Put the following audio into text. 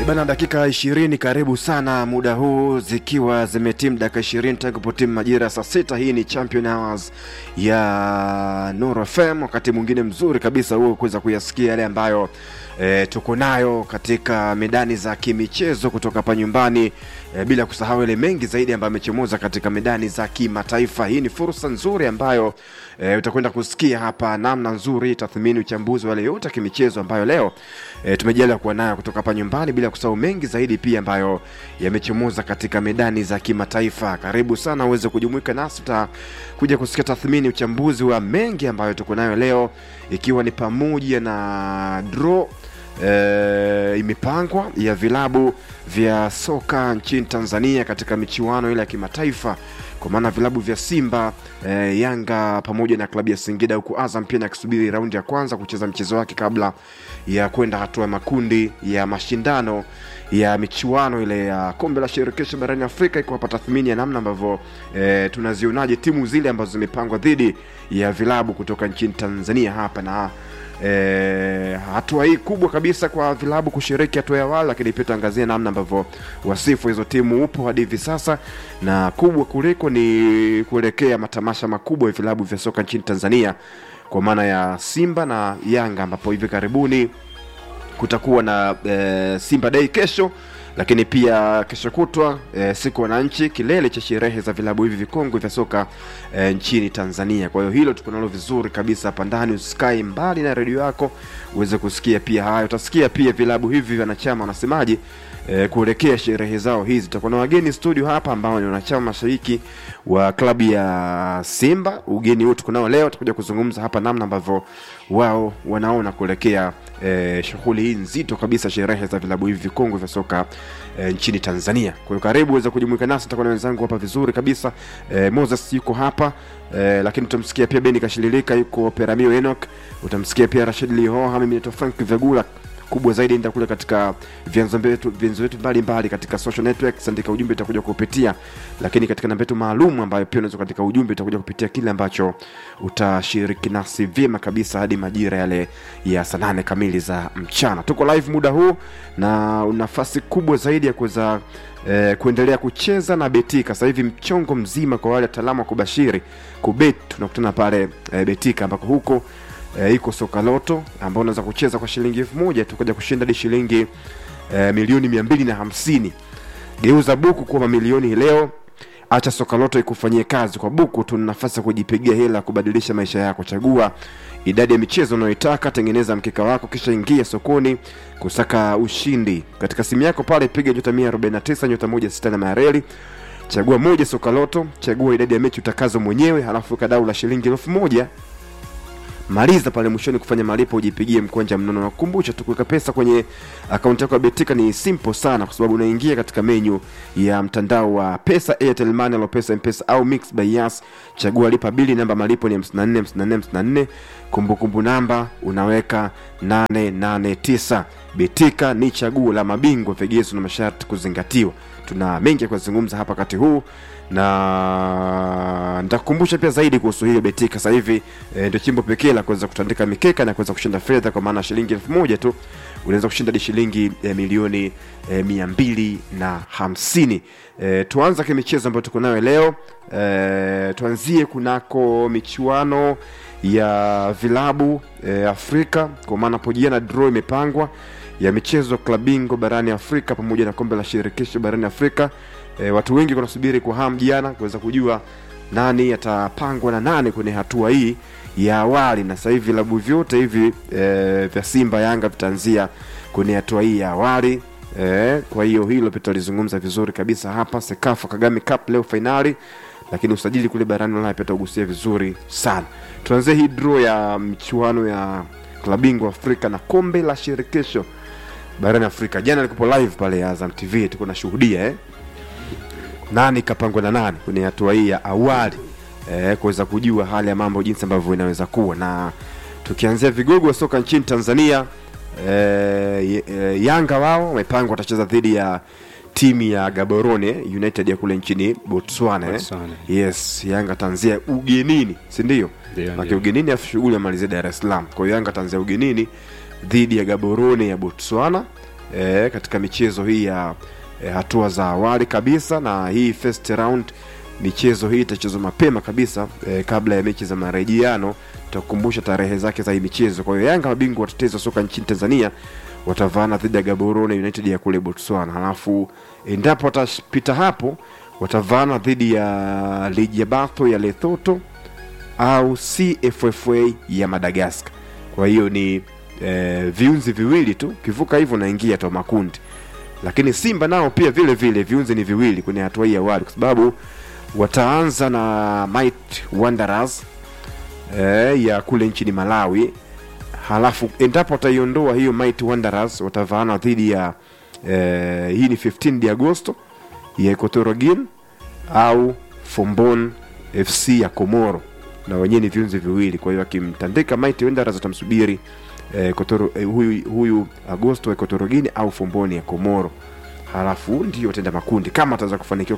Bana, dakika ishirini karibu sana muda huu zikiwa zimetimu dakika ishirini tangu potimu majira ya saa sita. Hii ni Champion Hours ya Nuru FM, wakati mwingine mzuri kabisa huo kuweza kuyasikia yale ambayo e, tuko nayo katika medani za kimichezo kutoka hapa nyumbani e, bila kusahau yale mengi zaidi ambayo amechomoza katika medani za kimataifa. Hii ni fursa nzuri ambayo e, utakwenda kusikia hapa namna nzuri, tathmini, uchambuzi wa yale yote ya kimichezo ambayo leo e, tumejaliwa kuwa nayo kutoka hapa nyumbani, bila kusahau mengi zaidi pia ambayo yamechomoza katika medani za kimataifa. Karibu sana uweze kujumuika nasi, utakuja kusikia tathmini, uchambuzi wa mengi ambayo tuko nayo leo, ikiwa ni pamoja na draw e, imepangwa ya vilabu vya soka nchini Tanzania katika michuano ile ya kimataifa kwa maana vilabu vya Simba e, Yanga pamoja na klabu ya Singida, huku Azam pia akisubiri raundi ya kwanza kucheza mchezo wake kabla ya kwenda hatua ya makundi ya mashindano ya michuano ile ya kombe la shirikisho barani Afrika, iko hapa tathmini ya namna ambavyo e, tunazionaje timu zile ambazo zimepangwa dhidi ya vilabu kutoka nchini Tanzania hapa na E, hatua hii kubwa kabisa kwa vilabu kushiriki hatua ya awali, lakini pia tuangazie namna ambavyo wasifu hizo timu upo hadi hivi sasa, na kubwa kuliko ni kuelekea matamasha makubwa ya vilabu vya soka nchini Tanzania kwa maana ya Simba na Yanga, ambapo hivi karibuni kutakuwa na e, Simba Day kesho lakini pia kesho kutwa e, siku wananchi, kilele cha sherehe za vilabu hivi vikongwe vya soka e, nchini Tanzania. Kwa hiyo hilo tuko nalo vizuri kabisa hapa ndani, usikae mbali na redio yako uweze kusikia pia hayo. Utasikia pia vilabu hivi wanachama wanasemaje e, kuelekea sherehe zao hizi. Tutakuwa na wageni studio hapa ambao ni wanachama mashariki wa klabu ya Simba. Ugeni huu tuko nao leo, tutakuja kuzungumza hapa namna ambavyo wao wanaona kuelekea e, shughuli hii nzito kabisa, sherehe za vilabu hivi vikongwe vya soka e, nchini Tanzania. Kwa hiyo karibu uweze kujumuika nasi, tutakuwa na wenzangu hapa vizuri kabisa. E, Moses yuko hapa e, lakini utamsikia pia Beni Kashililika, yuko Peramio Enoch, utamsikia pia Rashid Lihoha, mimi naitwa Frank Vegula kubwa zaidi enda kule katika vyanzo vyetu vyanzo vyetu mbalimbali katika social networks, andika ujumbe itakuja kupitia, lakini katika namba yetu maalum ambayo pia unaweza katika ujumbe itakuja kupitia kile ambacho utashiriki nasi vyema kabisa hadi majira yale ya saa nane kamili za mchana. Tuko live muda huu na nafasi kubwa zaidi ya kuweza eh, kuendelea kucheza na Betika. Sasa hivi mchongo mzima kwa wale wataalamu wa kubashiri kubet, tunakutana pale eh, Betika ambako huko e, iko soka loto ambao unaweza kucheza kwa shilingi elfu moja tukaja kushinda hadi shilingi e, milioni mia mbili na hamsini geuza buku kuwa mamilioni leo acha soka loto ikufanyie kazi kwa buku tuna nafasi ya kujipigia hela kubadilisha maisha yako chagua idadi ya michezo unayoitaka tengeneza mkeka wako kisha ingia sokoni kusaka ushindi katika simu yako pale piga nyota 149 nyota 16 na mareli chagua moja soka loto chagua idadi ya mechi utakazo mwenyewe halafu weka dau la shilingi elfu moja maliza pale mwishoni kufanya malipo ujipigie mkwanja mnono na kukumbusha tu kuweka pesa kwenye akaunti yako ya betika ni simple sana kwa sababu unaingia katika menyu ya mtandao wa pesa airtel money alopesa mpesa au mix by yas chagua lipa bili namba malipo ni 54 54 54 kumbukumbu namba unaweka 889 betika ni chaguo la mabingwa vigezo na masharti kuzingatiwa tuna mengi ya kuzungumza hapa wakati huu na nitakukumbusha pia zaidi kuhusu hiyo betika sasa hivi e, ndio chimbo pekee la kuweza kutandika mikeka na kuweza kushinda fedha kwa maana shilingi elfu moja tu unaweza kushinda hadi shilingi e, milioni e, mia mbili na hamsini e, tuanza kimichezo ambayo tuko nayo leo e, tuanzie kunako michuano ya vilabu e, afrika kwa maana hapo jana draw imepangwa ya michezo klabingo barani afrika pamoja na kombe la shirikisho barani afrika e, watu wengi wanasubiri kwa hamu jana kuweza kujua nani atapangwa na nani kwenye hatua hii ya awali na sasa hivi vilabu vyote hivi e, vya simba yanga vitaanzia kwenye hatua hii ya awali e, kwa hiyo hilo pia tutalizungumza vizuri kabisa hapa sekafa kagame cup leo fainali lakini usajili kule barani ulaya pia tutagusia vizuri sana tuanzie hii draw ya michuano ya klabingwa afrika na kombe la shirikisho barani afrika jana likupo live pale azam tv tuko nashuhudia eh? nani kapangwa na nani kwenye hatua hii ya awali eh, kuweza kujua hali ya mambo jinsi ambavyo inaweza kuwa na tukianzia vigogo wa soka nchini tanzania eh, eh, yanga wao wamepangwa watacheza dhidi ya timu ya gaborone united ya kule nchini botswana, Botswana. Eh? yes yanga tanzia ugenini sindio Ndio, make ndio. ugenini afu shughuli amalizia dar es salaam kwa hiyo yanga tanzia ugenini dhidi ya gaborone ya botswana e, katika michezo hii ya e, hatua za awali kabisa, na hii first round michezo hii itachezwa mapema kabisa e, kabla ya mechi za marejiano. Tutakukumbusha tarehe zake za hii michezo. Kwa hiyo Yanga mabingwa watetezi wa soka nchini Tanzania watavaana dhidi ya Gaborone United ya kule Botswana, halafu endapo watapita hapo watavaana dhidi ya ligi ya Bato ya Lesotho au CFFA ya Madagascar. Kwa hiyo ni e, viunzi viwili tu, kivuka hivyo naingia to makundi. Lakini Simba nao pia vile vile viunzi ni viwili kwenye hatua hii ya awali, kwa sababu wataanza na Might Wanderers e, ya kule nchini Malawi, halafu endapo wataiondoa hiyo Might Wanderers watavaana dhidi ya e, hii ni 15 Agosto ya Equatorial Guinea au Fombon FC ya Komoro na wenyewe ni viunzi viwili. Kwa hiyo akimtandika Mighty Wanderers atamsubiri eh, Kotoro, eh, huyu, huyu Agosto wa Equatorial Guinea au Fomboni ya Komoro, halafu ndio atenda makundi kama ataweza kufanikiwa